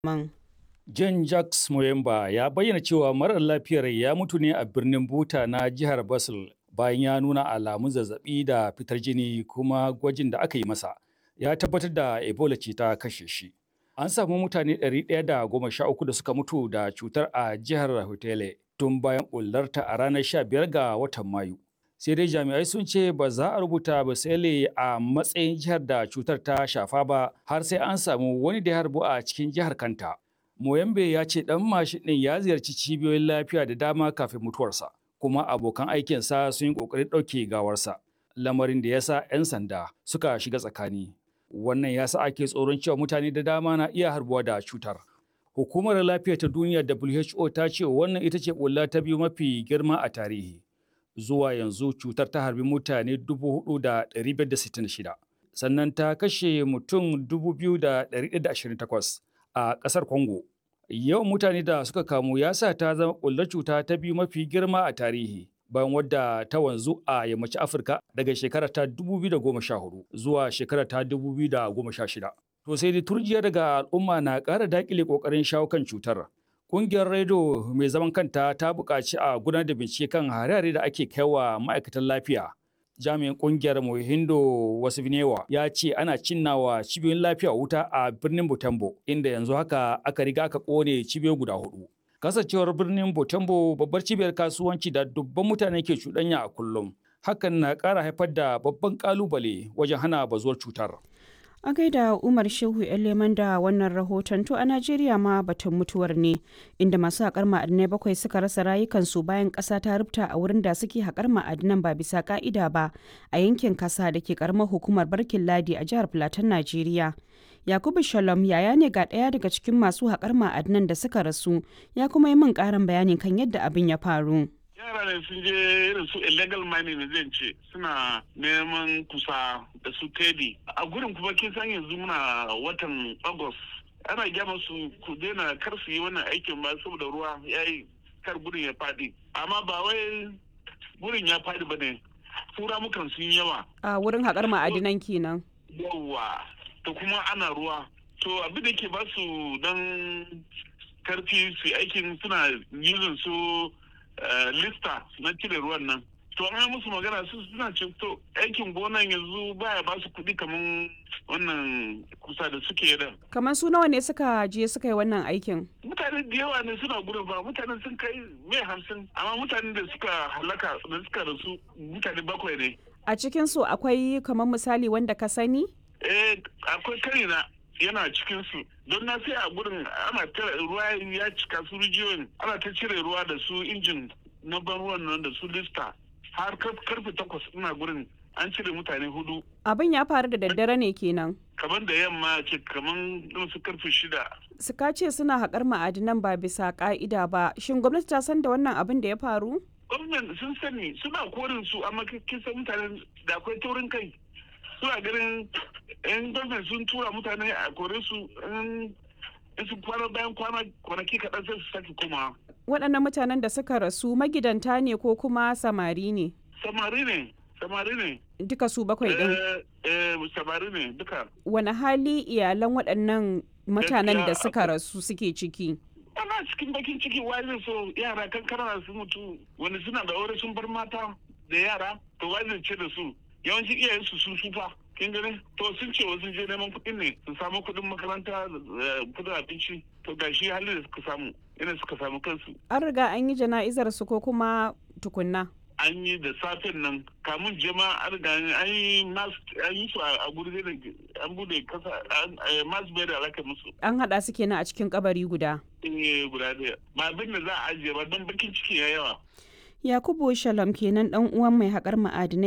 man. John Jacques Moyemba ya bayyana cewa marar lafiyar ya mutu ne a birnin Buta na jihar Basel bayan ya nuna alamun zazzabi da fitar jini kuma gwajin da aka yi masa ya tabbatar da Ebola ce ta kashe shi. An samu mutane 113 da suka mutu da cutar a jihar Hotele tun bayan ɓullarta a ranar 15 ga watan Mayu. Sai dai jami'ai sun ce ba za a rubuta Basele a matsayin jihar da cutar ta shafa ba har sai an samu wani da ya harbu a cikin jihar kanta. Moyambe ya ce ɗan mashin ɗin ya ziyarci cibiyoyin lafiya da dama kafin mutuwarsa, kuma abokan aikinsa sun yi ƙoƙarin ɗauke gawarsa, lamarin da ya sa 'yan sanda suka shiga tsakani. Wannan ya sa ake tsoron cewa mutane da dama na iya harbuwa da cutar. Hukumar Lafiya ta Duniya WHO ta ce wannan ita ce ƙulla ta biyu mafi girma a tarihi. Zuwa yanzu cutar ta harbi mutane 4,566, sannan ta kashe mutum 2,128 a ƙasar Congo. Yawan mutane da suka kamu ya sa ta zama ƙullar cuta ta biyu mafi girma a tarihi. bayan wadda ta wanzu a yammacin Afirka daga shekara ta 2014 zuwa shekara ta 2016. To sai dai turjiya daga al'umma na ƙara daƙile ƙoƙarin shawo kan cutar. Ƙungiyar Redo mai zaman kanta ta buƙaci a gudanar da bincike kan hare-hare da ake kaiwa ma'aikatan lafiya. Jami'in ƙungiyar Mohindo Wasifnewa ya ce ana cinnawa cibiyoyin lafiya wuta a birnin Butembo inda yanzu haka aka riga aka ƙone cibiyoyi guda hudu. kasancewar birnin Botembo babbar cibiyar kasuwanci da dubban mutane ke cuɗanya a kullum. Hakan na ƙara haifar da babban ƙalubale wajen hana bazuwar cutar. A gaida Umar Shehu Leman da wannan rahoton to a Najeriya ma batun mutuwar ne inda masu haƙar ma'adinai bakwai suka rasa rayukansu bayan ƙasa ta rubta a wurin da suke haƙar ma'adinan ba bisa ƙa'ida ba a yankin kasa da ke ƙaramar hukumar Barkin Ladi a jihar Filatin Najeriya. Yakubu Shalom yaya ne ga ɗaya daga cikin masu haƙar ma'adinan da suka rasu ya kuma yi min ƙarin bayani kan yadda abin ya faru. yara ne sun je irin su illegal mining ne zan ce suna neman kusa da su tedi a gurin kuma kin san yanzu muna watan august ana gyama su ku daina kar su yi wannan aikin ba saboda ruwa ya yi kar gurin ya faɗi amma ba wai gurin ya faɗi ba ne tura mukan sun yawa A wurin haƙar ma'adinan kenan. yawa to kuma ana ruwa to abin da ke ba su dan karfi su aikin suna using su lista na cire ruwan nan to an musu magana su suna ce to aikin gonan yanzu baya ba su kuɗi kamar wannan kusa da suke da Kamar su nawa ne suka je suka yi wannan aikin? mutane da yawa ne suna gudun ba mutane sun kai mai hamsin amma mutane da suka halaka da suka rasu mutane bakwai ne A cikin su akwai kamar misali wanda ka sani? eh akwai karina yana cikin su don na sai a gurin ana tara ruwa ya cika su rijiyoyin ana ta cire ruwa da su injin na ban ruwan nan da su lista har kar- karfe takwas ina gurin an cire mutane hudu Abin ya faru da daddare ne kenan. kamar da yamma ce kamar irin su karfe shida Suka ce suna haƙar ma'adinan ba bisa ƙa'ida ba. Shin gwamnati ta san da wannan abin da ya faru? gwamnati sun sani suna korin su amma kin san mutane da akwai taurin kai suna ganin in gwamnati sun tura mutane a kore su in in su kwana bayan kwana kwanaki kaɗan sai su sake komawa Waɗannan mutanen da suka rasu magidanta ne ko kuma samari ne? samari ne samari ne Duka su bakwai ɗin. eh eh samari ne duka Wani hali iyalan waɗannan mutanen da Gaskiya suka rasu suke ciki? ana cikin bakin ciki wai zai so yara kankana su mutu wani suna da aure sun bar mata da yara to wai zai ce da su yawancin iyayen su sun sufa kin gani to sun ce wasu je neman kuɗin ne su samu kuɗin makaranta da kuɗin abinci to ga shi halin da suka samu ina suka samu kansu An riga an yi jana'izar su ko kuma tukunna? an yi da safen nan kamun jama an riga an yi mas an yi su a guri da an bude kasa mas bai da alaka musu An haɗa su kenan a cikin kabari guda. eh guda ɗaya ba abin da za a ajiye ba don bakin ciki ya yawa Yakubu Shalom kenan ɗan uwan mai haƙar ma'adinai